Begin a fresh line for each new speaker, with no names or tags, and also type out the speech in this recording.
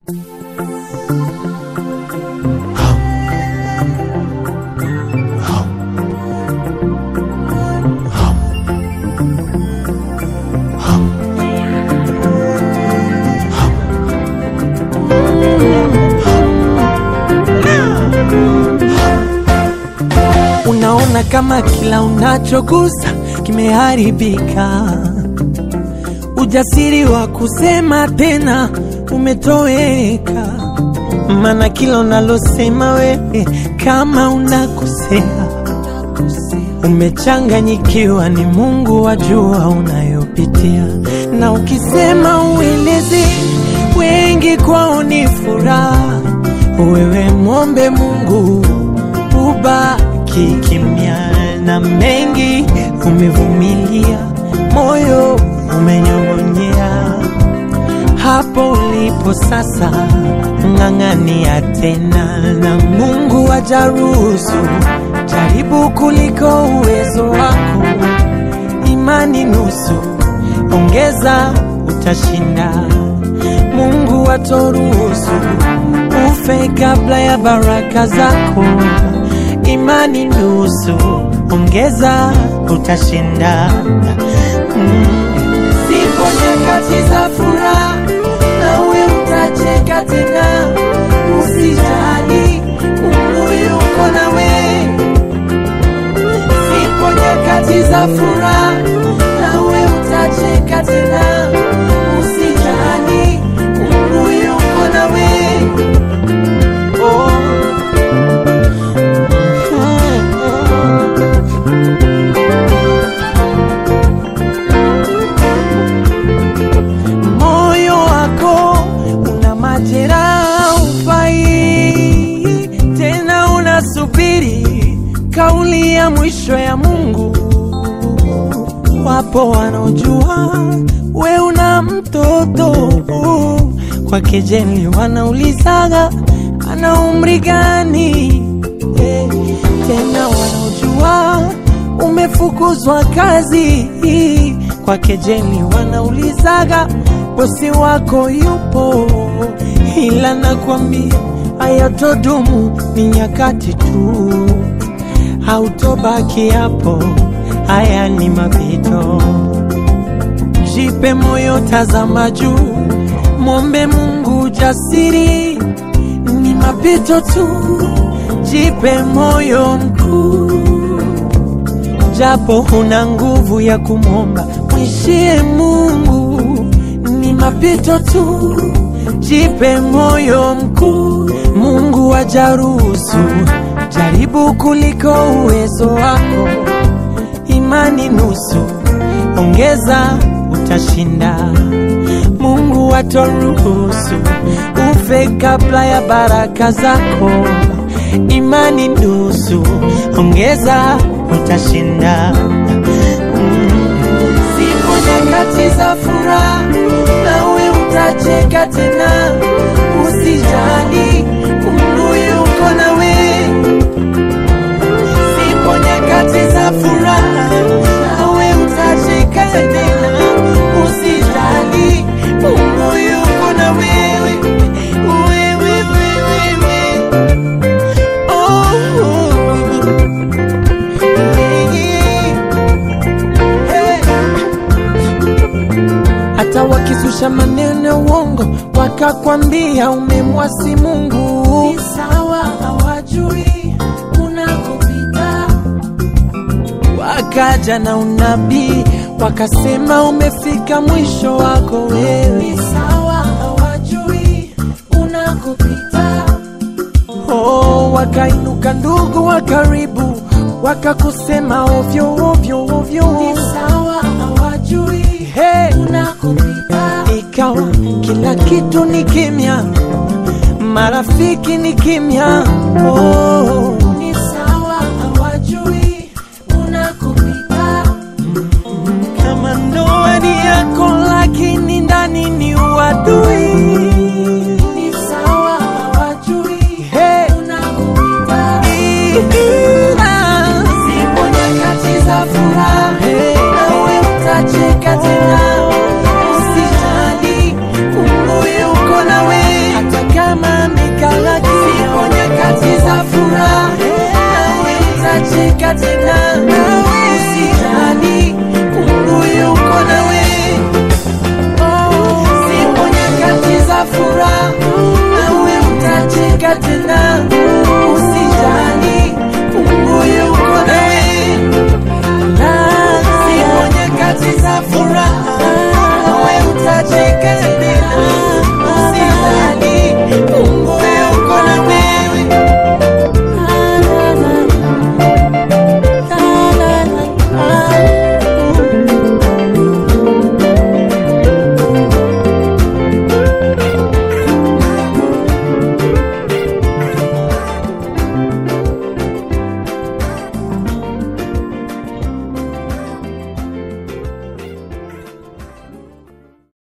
Unaona kama kila unachogusa kimeharibika, ujasiri wa kusema tena umetoweka, maana kila unalosema wewe kama unakosea, umechanganyikiwa, ni Mungu wajua unayopitia, na ukisema ueleze wengi kwao ni furaha, wewe mwombe Mungu ubaki kimya, na mengi umevumilia, moyo umenyong'onyea. Hapo ulipo sasa, ng'ang'ania tena, na Mungu ajaruhusu. Jaribu kuliko uwezo wako, imani nusu, ongeza utashinda. Mungu atoruhusu ufe kabla ya baraka zako imani nusu, ongeza utashinda. Mm. Zipo nyakati za furaha, nawe utacheka tena, usijali, Mungu yuko nawe. Zipo nyakati za furaha, nawe utacheka tena, usijali, Mungu yuko nawe. Oh. moyo wako una majeraha, ufai tena, unasubiri kauli ya mwisho ya Mungu. Wapo wanaojua we una mtoto kwa kejeli, wanaulizaga ana umri gani? Eh, tena wanaojua umefukuzwa kazi kwa kejeli, wanaulizaga bosi wako yupo, ila nakwambia hayatodumu, ni nyakati tu, hautobaki hapo, haya ni mapito. Jipe moyo, tazama juu, mwombe Mungu jasiri, ni mapito tu, jipe moyo mkuu japo huna nguvu ya kumwomba, mwishie Mungu, ni mapito tu, jipe moyo mkuu. Mungu ajaruhusu, jaribu kuliko uwezo wako, imani nusu, ongeza utashinda. Mungu atoruhusu ufe kabla ya baraka zako, imani nusu, ongeza utashinda. Mm. Zipo nyakati za furaha, nawe utacheka tena, usijali, Mungu yuko nawe. Zipo nyakati za furaha, nawe utacheka tena, usijali, Mungu yuko na wewe. Wewe, wewe, wewe. hata wakizusha maneno ya uongo wakakwambia umemwasi Mungu, ni sawa, hawajui unakopita. Wakaja na unabii wakasema umefika mwisho wako wewe, ni sawa, hawajui unakopita. Oh, wakainuka ndugu wa karibu wakakusema ovyo ovyo ovyo, ni sawa, hawajui hey, unakopita. Ikawa kila kitu ni kimya, marafiki ni kimya. Oh, ni sawa, hawajui unakopita. Kama ndoa ni yako, lakini ndani ni uadui. Ni sawa, hawajui hey, unakopita. Zipo nyakati za furaha, nawe utacheka tena, usijali, Mungu yuko nawe. Hata tena